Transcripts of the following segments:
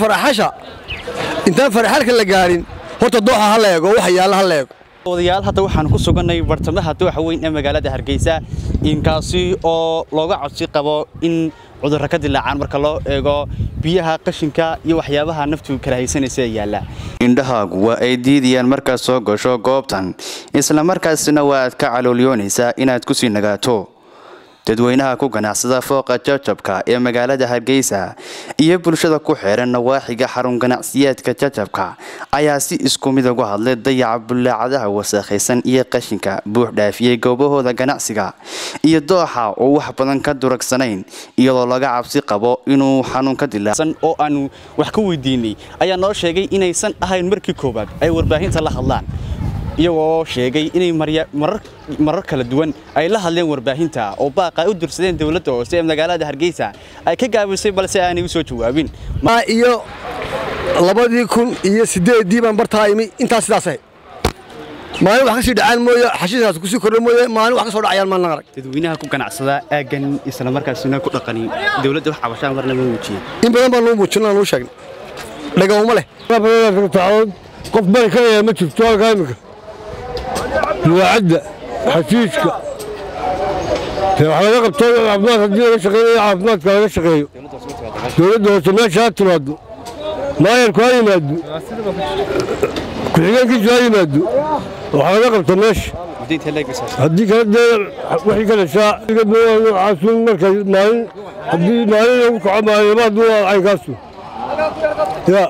faraxasha intaan faraxalka la gaadhin horta dooxa ha la eego waxa yaalla ha la eego odayaal hadda waxaan ku sugannay bartamaha dooxa weyn ee magaalada hargeysa inkaasi oo looga codsi qabo in cudurro ka dilaacaan marka loo eego biyaha qashinka iyo waxyaabaha naftu kala haysanaysa ee yaalla indhahaagu waa ay diidayaan markaad soo gasho goobtan isla markaasina waa aad ka caloolyoonaysaa inaad ku sii nagaato dadweynaha ku ganacsada fooqa jajabka ee magaalada hargeysa iyo bulshada ku xeeran nawaaxiga xarun ganacsiyeedka jajabka ayaa si isku mid uga hadlay dayaca bullaacadaha wasakhaysan iyo qashinka buux dhaafiyey goobahooda ganacsiga iyo dooxa oo wax badan ka duragsanayn iyadoo laga cabsi qabo inuu xanuun ka dilaasan oo aanu wax ka weydiinay ayaa noo sheegay inaysan ahayn markii koowaad ay warbaahinta la hadlaan iyagoo sheegay inay marar kala duwan ay la hadleen warbaahinta oo baaqa ay u dursadeen dowladda hoose ee magaalada hargeysa ay ka gaabisay balse aanay u soo jawaabin iyo labadii kun iyo siddeeddii baan bartaa imi intaas sidaas ahayd maalin wax ka sii dhacaan mooye xashiiskaas kusii kordha mooye maalin wax ka soo dhacayaan maalin arag dadweynaha ku ganacsada aaggan isla markaasina ku dhaqani dowladda wax cabashaan marna ma muujiye in badan baan nuu muujinaa nuu sheegnay dhagawma leh qof bari karaya ma jirto halkaa imika luwaacadda xashiishka wax laga qabto caafimaad haddii laga shaqeeyo caafimaadka laga shaqeeyo dowladda hoose meesha ha timaado maayarku ha yimaado ku-xigeenkiisu ha yimaado wax laga qabto meesha haddii kala dee wixii ka dhashaa caasuun markay maalin haddii maalin lagu kaco maalinabaad waa caykaasu ya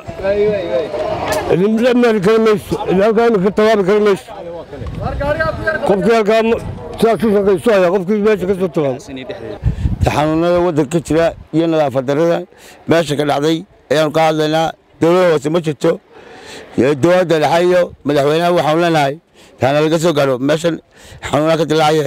mari kari mayso halkaa imika tawaabi kari mayso qofkii halkaa sidaas u shaqayso ayaa qofkii meesha ka soo tawaabo xanuunada waddanka ka jira iyo nadaafad darrada meesha ka dhacday ayaanu ka hadlaynaa dowladda hoose ma jirto dowladda dhexe iyo madaxweynaha waxaanu leenahay taana laga soo gaadho meeshan xanuunaha ka dilaacaye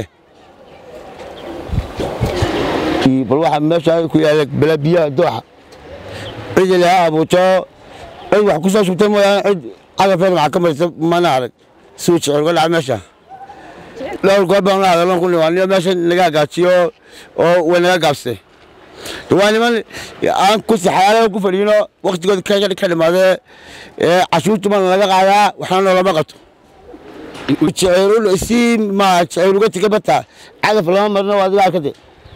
bal waxaa meesha ku yaala bala biyaha dooxa cidi laha abuuto cid wax ku soo shubtay mooyaane cid cagafeed maxaa ka marisa mana arag suu jecel uga dhaca meesha dhowr goor baan la hadalon ku nimaaniyo meesha naga hagaajiyo oo way naga gaabsay waa niman aan ku saxaalo ku fadhiino waktigood ka dhimaadee cashuurtu mana laga qaadaa waxna noolama qabto jeceyl si ma jeceyl uga tiga bata cagaf lama marno waa adiga arkade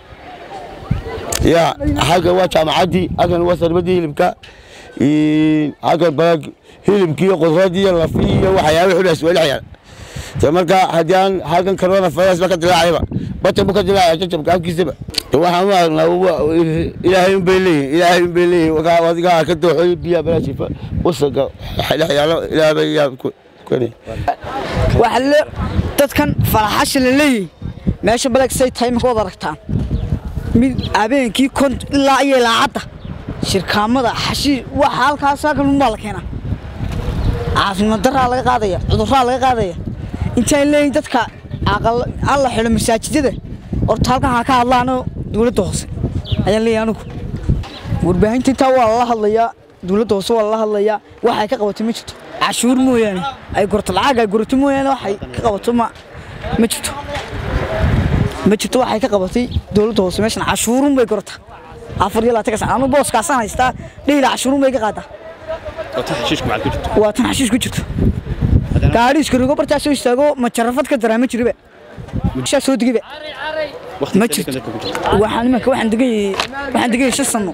ya halkan waa jaamacaddii halkan waa sarmadii hilibka halkan balag hilibkii qudradii iyo lafii iyo waxyaaba xudhaas waa dhexyaal marka haddii aan halkan corona virus ba ka dilaacayba bata bu ka dilaacaya jajabka afkiisaba waxaan u aragnaa ilaahay un bay leeyihin ilaahay un bay leeyihin adigaa ka dooxoy biyaha balaashifa wasaga dhexyaalo ilaahbay yaa waxa dadkan faraxasha la leeyahay meesha balag say tahay imika wad aragtaan mid habeenkii kont ilaa iyo ilaacadda shirkaamada xashiish waxa halkaas halkan unbaa la keenaa caafimaad daraa laga qaadaya cudurraa laga qaadaya intaan leeyihin dadka alla xidho masaajidada horta halkan ha ka hadlaanoo dowladda hoose ayaan leeyahay anigu warbaahinta intaa waa lala hadlayaa dowladda hoose waa lala hadlayaa waxay ka qabato ma jirto cashuur mooyaane ay gurto lacag ay gurato mooyaane waxay ka qabato ma ma jirto ma jirto waxay ka qabatay dowladda hoose meeshan cashuurun bay gurata afar iyo labaatan ka sana anu booskaasaan haystaa dhehila cashuurun bay ka qaadaa waa tan xashiish ku jirto gaadhiiska rogo bartaa soo istaago ma jarafad ka daraa ma jiriba shaa soo digiba ma jirto waxaan imanka waxaan degayay waxaan degayay shan sano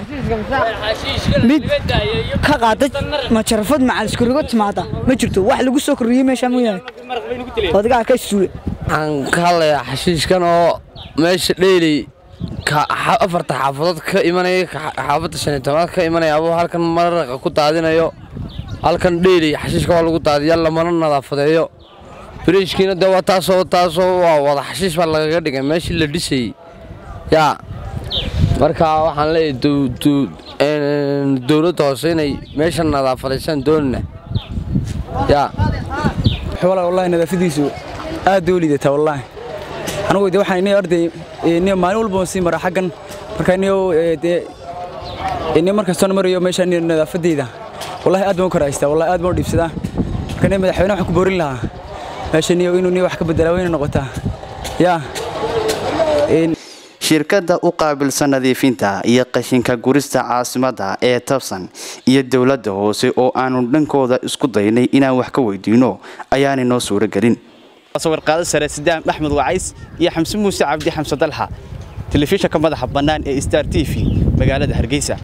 mid ka qaada ma jarafad macaliska rogo timaada ma jirto wax lagu soo kordhiyey meesha mooyaane odigaa ka suule waxaan ka hadlayaa xashiishkan oo meesha dheeley afarta xaafadood ka imanaya xaafadda shan iyo tobnaad ka imanaya abuu halkan maraqa ku daadinayo halkan dheeley xashiishka waa lagu daadiya lamana nadaafadeeyo biriishkiina dee waa taasoo taasoo waa wada xashiish baa lagaga dhigay meeshii la dhisayey yaa marka waxaan leeyahay dowladda hoose inay meesha nadaafadaysaan doonina yaa xoolaa wallahi nadaafadiisu aad bay u liidataa wallaahi anigu de waxaan inay arday inay maalin walba sii mara xaggan marka inay de inay markastoona marayo meesha inay nadaafadeyda wallahi aad baan u karaystaa wallahi aad baan u dhiibsadaa marka inay madaxweyne waxaan ku boorin lahaa meesha inay inuu inay wax ka bedelaa wayna noqotaa yaa shirkadda u qaabilsan nadiifinta iyo qashinka gurista caasimadda ee tabsan iyo dowladda hoose oo aanu dhankooda isku daynay inaan wax ka weydiino ayaanay noo suuro gelin sawirqaado sare sidaam axmed wacays iyo xamse muuse cabdi xamse dalxa telefishanka madaxa bannaan ee star t v magaalada hargeysa